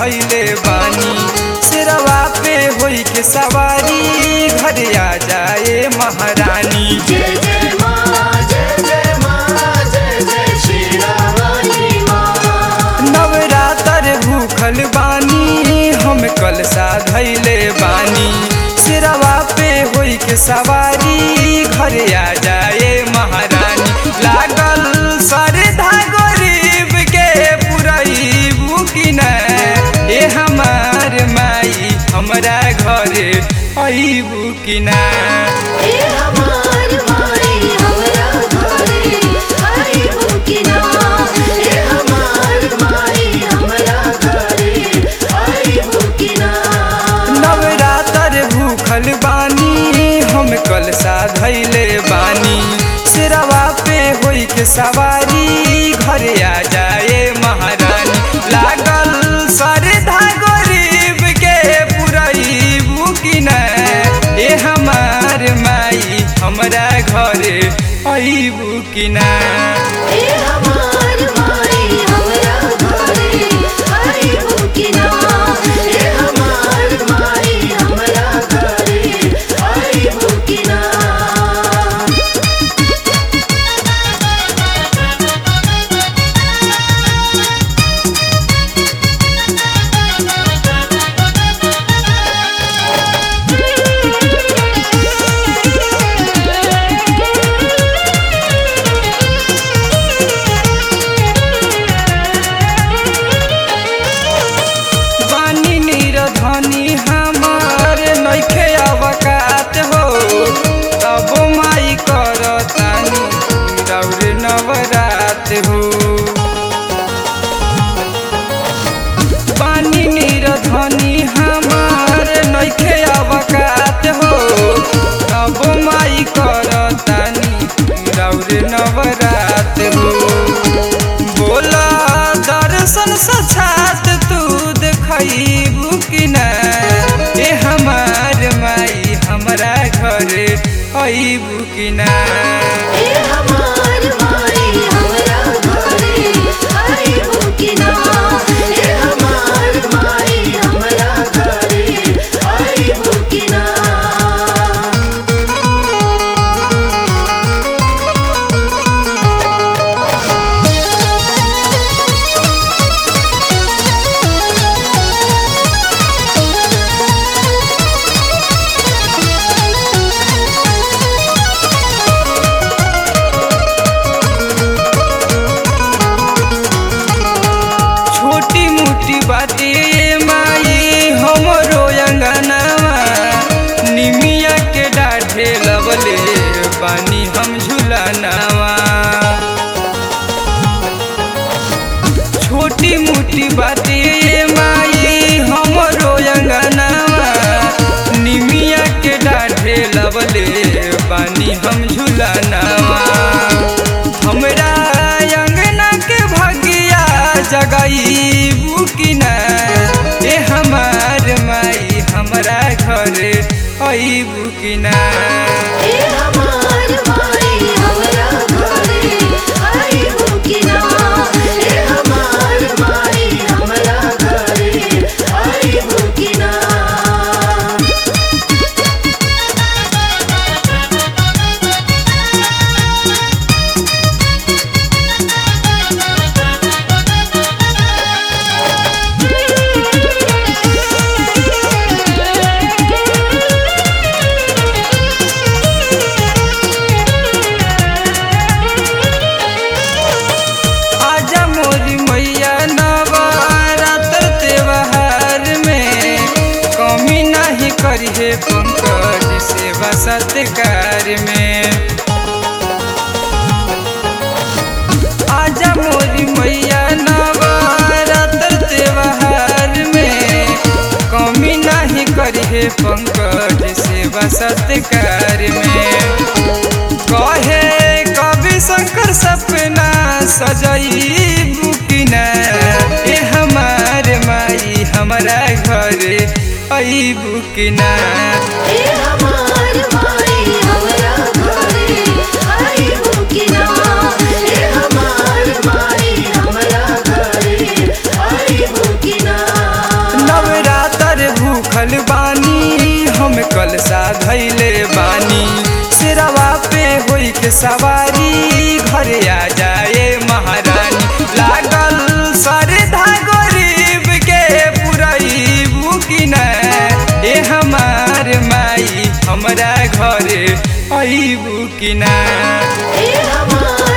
धैले बानी सिरवा पे होई के सवारी घर आ जाए महारानी जय जय माँ जय जय माँ जय जय श्री रामानी माँ नवरातर भूखल बानी हम कलसा धैले बानी सिरवा पे होई के सवारी घर आ जाए महारानी लागल सरधा गरीब के पुरई बुकिन ए हमार माई हमरा घरे अईबू कि ना ए हमार माई हमरा घरे आई बुकिना ए हमार माई हमरा घरे आई बुकिना नवरातर भूखल बानी हम कलसा धैले बानी सिरवा पे होई के सवारी घर आ जाए महारानी लागल सरधा गरीब के पुरई बुकिन ए हमार माई हमरा घरे अईबू कि ना ए हमार माई हमरा घरे आई बुकिना ए हमार माई हमरा घरे आई बुकिना बानी निरधनी हमार नइखे अवकात हो तब माई करतानी रौर नवरात हो बानी निरधनी हमार नइखे अवकात हो तब माई करतानी रौर नवरात हो बोला दर्शन सछात तू देखबू कि ना ए हमार माई हमरा घरे अईबू कि ना ए हमार माई हमरा घरे आई बुकिना ए हमार माई हमरा घरे आई बुकिना छोटी मोटी बातें ये माई हमरो अंगनावा निमिया के डाढ़े लबले बानी हम झुलानावा छोटी मोटी बातें ये माई हमरो अंगनावा निमिया के डाढ़े लबले बानी हम झुलानावा हमरा अंगना के भगिया जगई बुकिना ए हमार माई हमरा घरे अई बुकिना ए हमार माई हमरा घरे आई बुकिना ए हमार माई हमरा घरे आई बुकिना आजा मोरी मैया नवरात्र त्योहार में कमी नहीं करिए पंकज सेवा सत्कार में आजा मोरी मैया नवरात्र त्योहार में कमी नहीं करिए पंकज सेवा सत्कार में कहे कवि शंकर सपना सजई बुकिना ए हमार माई हमरा घरे अई बुकिना ए हमार माई हमरा घरे आई बुकिना ए हमार माई हमरा घरे आई बुकिना सवारी घर आ जाए महारानी लागल सरधा गरीब के पुरैबू कि न ए हमार माई हमरा घरे अबू कि न हे हमार